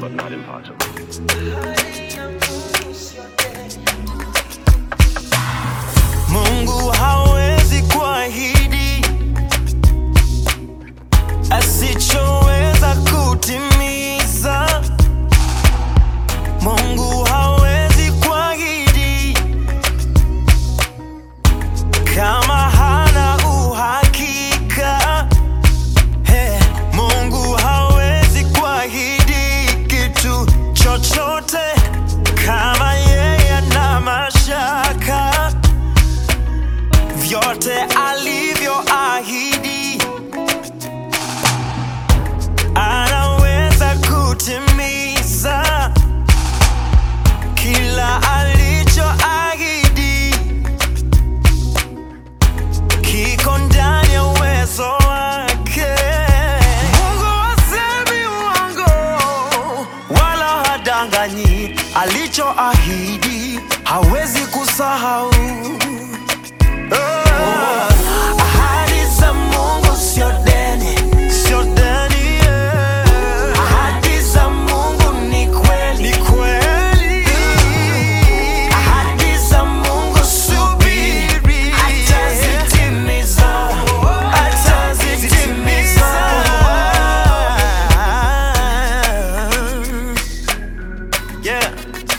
but not impossible. Mungu hawezi kuahidi asichoweza kutimiza. Mungu hawezi kuahidi kama hana uhakika. He, Mungu hawezi kuahidi kitu chochote kama yeye ana mashaka vyote alivyoahidi anaweza kutimiza kila alichoahidi kiko ndani ya uwezo wake. Mungu hasemi uongo wala hadanganyi, alichoahidi hawezi kusahau. Ahadi za Mungu sio deni, sio deni, yeah. Ahadi za Mungu ni kweli, ni kweli. Ahadi za Mungu subiri, atazitimiza, atazitimiza. Yeah.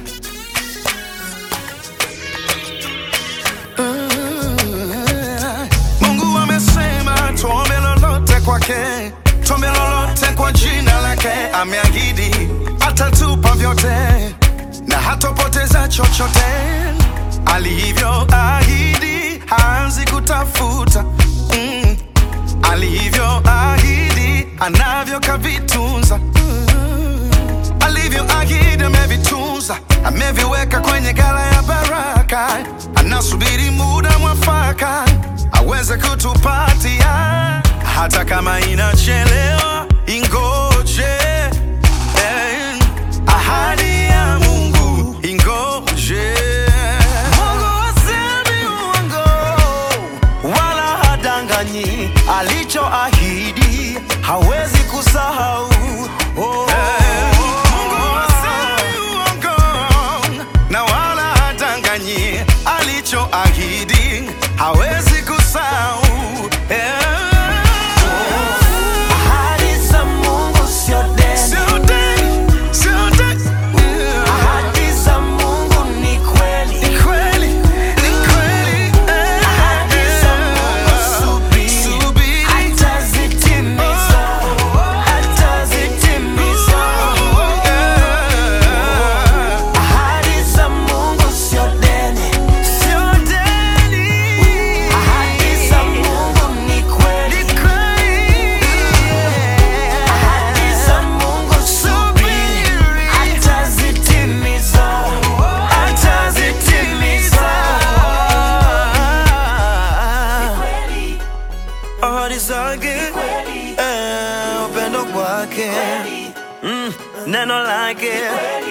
Mungu amesema tuombe lolote kwake, tuombe lolote kwa jina lake. Ameahidi atatupa vyote na hatopoteza chochote. Alivyoahidi haanzi kutafuta mm. Alivyoahidi anavyo kavitunza mm. Alivyoahidi amevitunza, ameviweka kwenye gala ya baraka. Anasubiri muda mwafaka aweze kutupatia, hata kama inachelewa, ingoje. Eh, ahadi ya Mungu ingoje. Mungu hasemi uongo wala hadanganyi, alichoahidi hawezi kusahau. Oh. Mungu hasemi uongo na wala hadanganyi, alichoahidi hawezi kusahau. Eh. Ahadi za Mungu sio deni, Sio deni, sio deni. ahadi za Mungu ni kweli. Ni kweli, ni kweli. Eh, Ahadi za Mungu subiri, Subiri. atazitimiza, atazitimiza. Ahadi za Mungu sio deni, sio deni. Ahadi za Mungu ni kweli, ni kweli. Ahadi za Mungu subiri, atazitimiza, atazitimiza. Ahadi zake, eh, upendo kwake, mm, neno lake